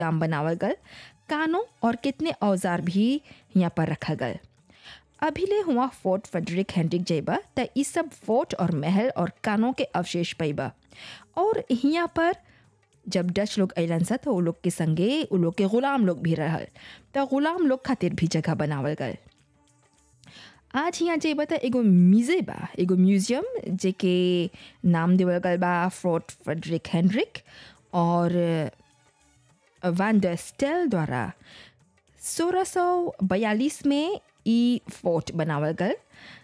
काम बनावल गल कानों और कितने औजार भी यहाँ पर रखा गल अभिले हुआ फोर्ट फ्रेडरिक हेनरिक जइबा त ई सब फोर्ट और महल और कानों के अवशेष पैबा और यहाँ पर जब डच लोग अलन सा तो वो लोग के संगे वो लोग के गुलाम लोग भी रहल तो गुलाम लोग खातिर भी जगह बनावल गल आज यहाँ जइबा त एगो म्यूजे बा एगो म्यूजियम जेके नाम देवल गल बा फोर्ट फ्रेडरिक हेनरिक और वान ड स्टेल द्वारा सोलह सौ बयालीस में ई फोर्ट बनावल गल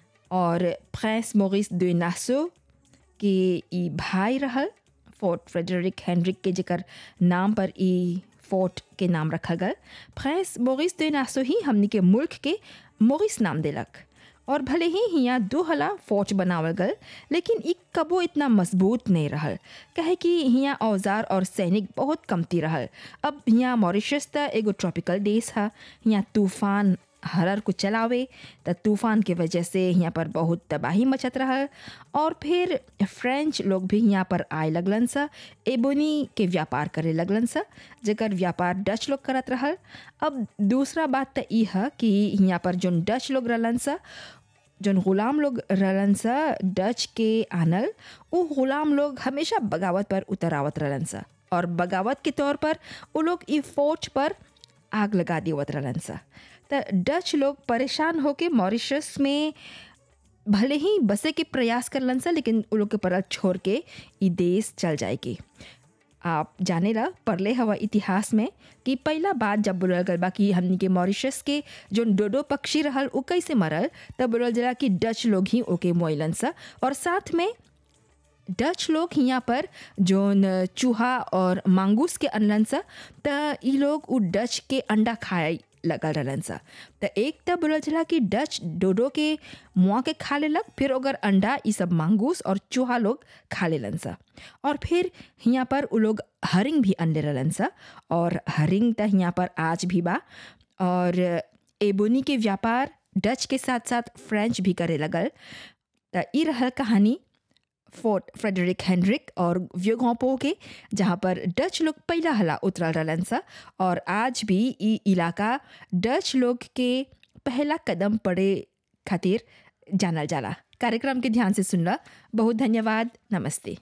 और प्रिंस मोरिस de नासो के ई भाई रहल फोर्ट फ्रेडरिक हेनरिक के जेकर नाम पर ई फोर्ट के नाम रखा गल प्रिंस मोरिस de नासो ही हमनी के मुल्क के मोरिस नाम देलक और भले ही हियाँ दो हला फोर्ट बनावल गल लेकिन ई कबो इतना मजबूत नहीं रहल कहे कि हियाँ औजार और सैनिक बहुत कमती रहल अब हियाँ मॉरिशस त एगो ट्रॉपिकल देश है हियाँ तूफान हरर को चलावे त तूफान के वजह से यहाँ पर बहुत तबाही मचत रहल और फिर फ्रेंच लोग भी यहाँ पर आए लगलन सा एबोनी के व्यापार करे लगलन सा जेकर व्यापार डच लोग करत रहल अब दूसरा बात त ई है कि यहाँ पर जोन डच लोग रहलन सा जोन गुलाम लोग रहलन सा डच के आनल वो गुलाम लोग हमेशा बगावत पर उतरावत रहलन सा और बगावत के तौर पर वो लोग ई फोर्ट पर आग लगा देवत रहलन सा त डच लोग परेशान होके मॉरिशस में भले ही बसे के प्रयास करलन सा लेकिन वो लोग के परल छोड़ के ई देश चल जाएगी आप जाने ला पढ़ले हवा इतिहास में कि पहला बात जब बोलल गल बा कि हमनी के मॉरिशस के जो डोडो पक्षी रहल उ कैसे मरल तब बोलल जला कि डच लोग ही ओके मोइलन सा और साथ में डच लोग यहाँ पर जोन चूहा और मांगूस के अनलन सा त ई लोग उ डच के अंडा खाए लगल रहलन सा त एक त बोलल चला कि डच डोडो के मुआ के खा लेलक फिर अगर अंडा ई सब मांगूस और चूहा लोग खा लेलन सा और फिर यहाँ पर उ लोग हरिंग भी अनले रहलन सा और हरिंग त यहाँ पर आज भी बा और एबोनी के व्यापार डच के साथ साथ फ्रेंच भी करे लगल त ई रहल कहानी फोर्ट फ्रेडरिक हेनरिक और व्योगोपो के जहाँ पर डच लोग पहला हला उतरल रहलन सा और आज भी ई इलाका डच लोग के पहला कदम पड़े खातिर जानल जाला कार्यक्रम के ध्यान से सुनला बहुत धन्यवाद नमस्ते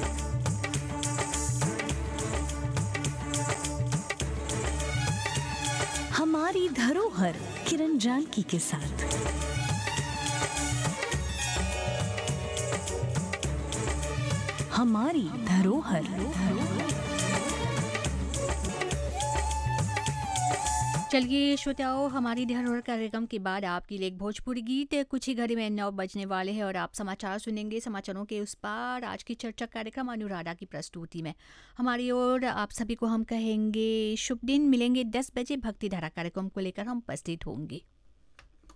हमारी धरोहर किरण जानकी के साथ हमारी धरोहर चलिए श्रोताओं हमारी धरोहर कार्यक्रम के बाद आपके लिए एक भोजपुरी गीत कुछ ही घड़ी में नौ बजने वाले हैं और आप समाचार सुनेंगे समाचारों के उस पार आज की चर्चा कार्यक्रम अनुराधा की प्रस्तुति में हमारी ओर आप सभी को हम कहेंगे शुभ दिन मिलेंगे दस बजे भक्ति धारा कार्यक्रम को लेकर हम उपस्थित होंगे